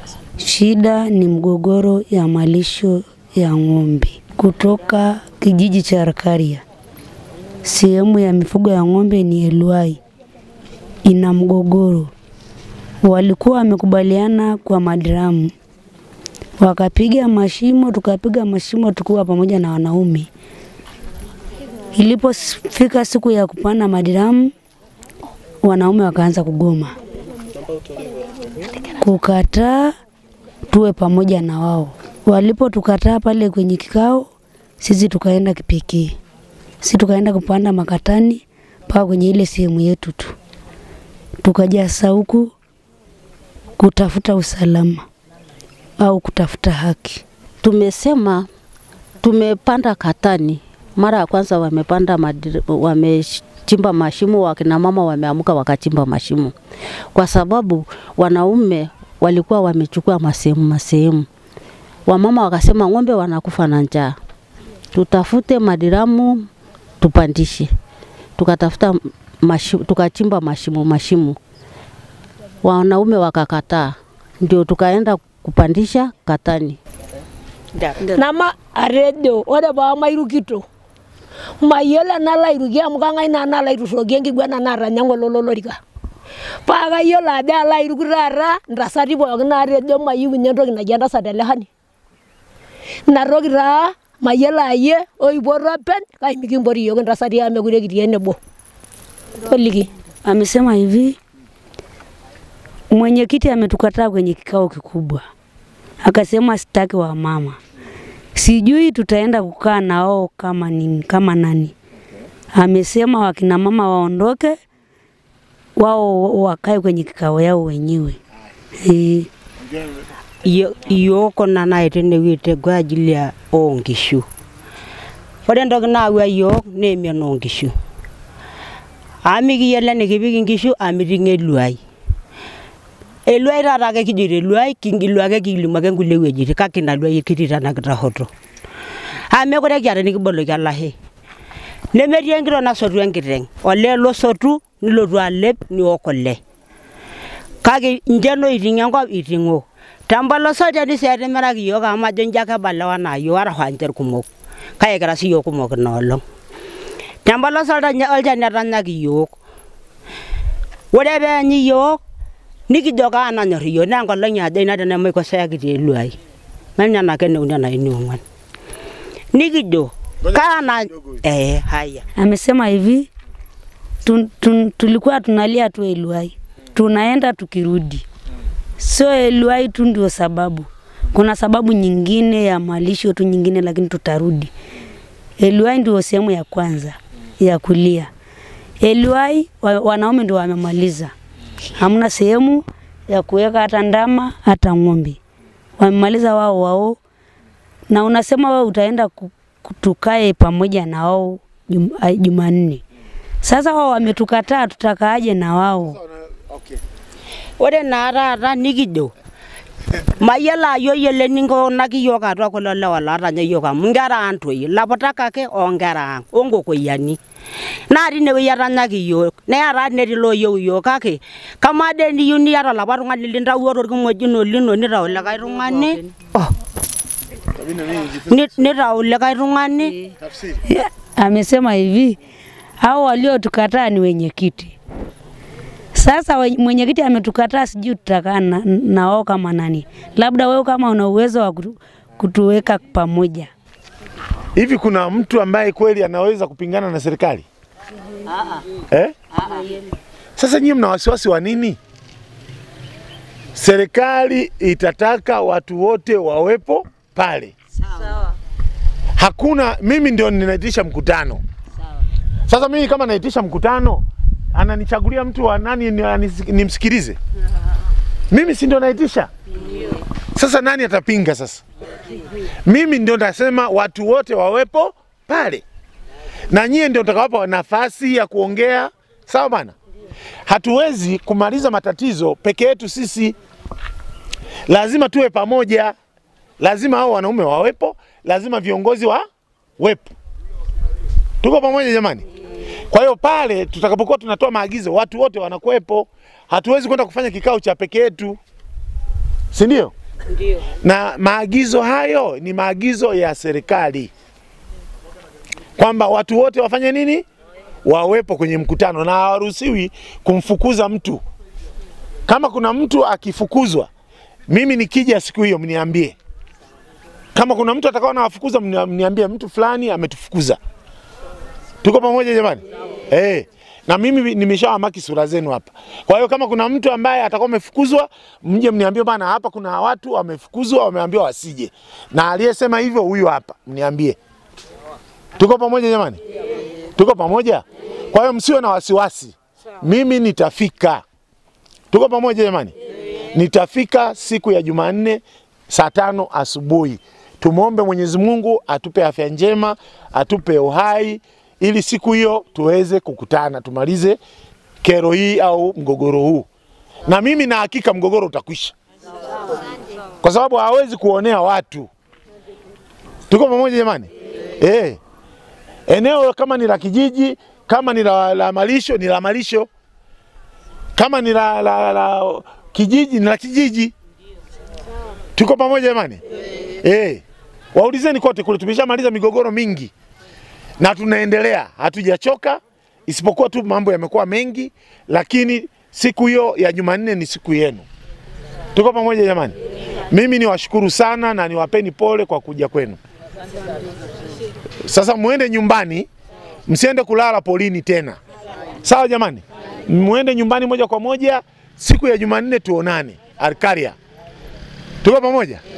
Shida ni mgogoro ya malisho ya ng'ombe kutoka kijiji cha Rakaria. Sehemu ya mifugo ya ng'ombe ni Elwai, ina mgogoro. Walikuwa wamekubaliana kwa madramu, wakapiga mashimo, tukapiga mashimo tukiwa pamoja na wanaume. Ilipofika siku ya kupanda madiramu, wanaume wakaanza kugoma, kukataa tuwe pamoja na wao. Walipotukataa pale kwenye kikao, sisi tukaenda kipekee, sisi tukaenda kupanda makatani mpaka kwenye ile sehemu yetu tu, tukaja sauku kutafuta usalama au kutafuta haki. Tumesema tumepanda katani, mara ya kwanza wamepanda madiri, wamechimba mashimo, wakina mama wameamka wakachimba mashimo, kwa sababu wanaume walikuwa wamechukua masehemu masehemu. Wamama wakasema ng'ombe wanakufa na njaa, tutafute madiramu tupandishe. Tukatafuta mashimo, tukachimba mashimo mashimo, wanaume wakakataa, ndio tukaenda kupandisha katani. nama atejo ore paa mairukito mayiolo enalo airuki amu kang'ae naa nalo aiturroki enkiguana naatanya ng'ole lolorika paa kayiolo ajo alo airuku taata ntasati pookin naatejo mayieu ninye entoki naji entasat telehani inatoki taa mayiolo ayie oipoto openy kai mikimpoti iyiok intasati amu mekure kitii enebo toliki Amesema hivi, mwenyekiti ametukataa kwenye kikao kikubwa, akasema sitaki wa mama, sijui tutaenda kukaa nao kama nini, kama nani. Amesema wakina mama waondoke, wao wakae kwenye kikao yao wenyewe e. iyiok kuna naitene kwa ajili ya oonkishu. Ore entoki naawua iyiok naa emion oonkishu. Amu mikiyiolo enikipik inkishu amu miting'o eluai. Eluai taata ake kijoito eluai kingilu ake kilimu ake nkulie wuejitin kake ina luai kitii tena kitahoto. Amu mekure kiata enikiboloki olashe. Nemetii enkiteng nasotu enkiteng, olee losotu nilotu alep niok kule. Kake nche loiting'o enkop iting'o. Tempolos olchani sii etimiraki iyiok amu majo njo ake ebalewa naa iyiok arashu ninche irkumok. Kake kira siiyiok kumok ina olong'. Tempolos olchani etanyaki iyiok. Ore peenyi iyiok nikijo kaa nanyorr iyiok naa enkolong' ajo ina tenemaikosea kitii eluai. Menyaana ake eneuni enaa eniong'uan. Nikijo kaa na eh haya. Amesema hivi tun, tun, tulikuwa tunalia tu Eluai, tunaenda tukirudi, sio Eluai tu ndio sababu. Kuna sababu nyingine ya malisho tu nyingine, lakini tutarudi. Eluai ndio sehemu ya kwanza ya kulia. Eluai wa, wanaume ndio wamemaliza, hamna sehemu ya kuweka hata ndama hata ng'ombe, wamemaliza wao wao, na unasema wewe utaenda ku, ku- tukae pamoja na wao jum, ai- Jumanne. Sasa wao wametukataa, tutakaaje na wao? Ore naa taata nikijo mayiolo ajo yiolo eninkunaki iyiok atua kulo lewa lootanya iyiok amu nkera ang toi laputak ake oonkera ang onkokoyiani naa tinewueji etanyaki iyiok neeta netii looyieu iyiok kake kamaa dee niyieu niata olapa tung'ani lintawuo torkimojino lino nitau likae tung'ani oh. Ni- nitau likae tung'ani Amesema hivi hao waliotukataa ni wenyekiti. Sasa we- mwenyekiti ametukataa, sijui tutakaa na, na wao kama nani. Labda wewe kama una uwezo wa kutu, kutuweka pamoja. Hivi kuna mtu ambaye kweli anaweza kupingana na serikali? Eh? Sasa nyinyi mna wasiwasi wa nini? Serikali itataka watu wote wawepo pale. Hakuna, mimi ndio ninaitisha mkutano. Sasa mimi kama naitisha mkutano, ananichagulia mtu wa nani ni- anis- nimsikilize? Mimi si ndio naitisha? Sasa nani atapinga sasa? Mimi ndio nasema watu wote wawepo pale, na nyie ndio mtakawapa nafasi ya kuongea, sawa bana? Hatuwezi kumaliza matatizo peke yetu sisi, lazima tuwe pamoja, lazima hao wanaume wawepo, lazima viongozi wawepo. Tuko pamoja jamani? Kwa hiyo pale tutakapokuwa tunatoa maagizo, watu wote wanakuwepo. Hatuwezi kwenda kufanya kikao cha peke yetu. si ndio? Na maagizo hayo ni maagizo ya serikali kwamba watu wote wafanye nini? Wawepo kwenye mkutano na hawaruhusiwi kumfukuza mtu. Kama kuna mtu akifukuzwa, mimi nikija siku hiyo mniambie. Kama kuna mtu atakao nawafukuza, mnia- mniambie mtu fulani ametufukuza. Tuko pamoja jamani? Eh. Na mimi nimeshawamaki sura zenu hapa. Kwa hiyo kama kuna mtu ambaye atakuwa amefukuzwa, mje mniambie bana, hapa kuna watu wamefukuzwa, wameambiwa wasije. Na aliyesema hivyo huyu hapa, mniambie. Tuko pamoja jamani? Tuko pamoja? Kwa hiyo msiwe na wasiwasi. Mimi nitafika. Tuko pamoja jamani? Nitafika siku ya Jumanne saa tano asubuhi. Tumwombe Mwenyezi Mungu atupe afya njema, atupe uhai ili siku hiyo tuweze kukutana, tumalize kero hii au mgogoro huu. Na mimi na hakika mgogoro utakwisha, kwa sababu hawezi kuonea watu. Tuko pamoja jamani? Eh. Eneo kama ni la kijiji, kama ni la, la malisho ni la malisho, kama ni la, la, la kijiji ni la kijiji. Tuko pamoja jamani? Eh. Waulizeni kote kule, tumeshamaliza migogoro mingi na tunaendelea, hatujachoka, isipokuwa tu mambo yamekuwa mengi, lakini siku hiyo ya Jumanne ni siku yenu. Tuko pamoja jamani? Mimi niwashukuru sana na niwapeni pole kwa kuja kwenu. Sasa muende nyumbani, msiende kulala polini tena, sawa jamani? Muende nyumbani moja kwa moja, siku ya Jumanne tuonane Arkaria. Tuko pamoja?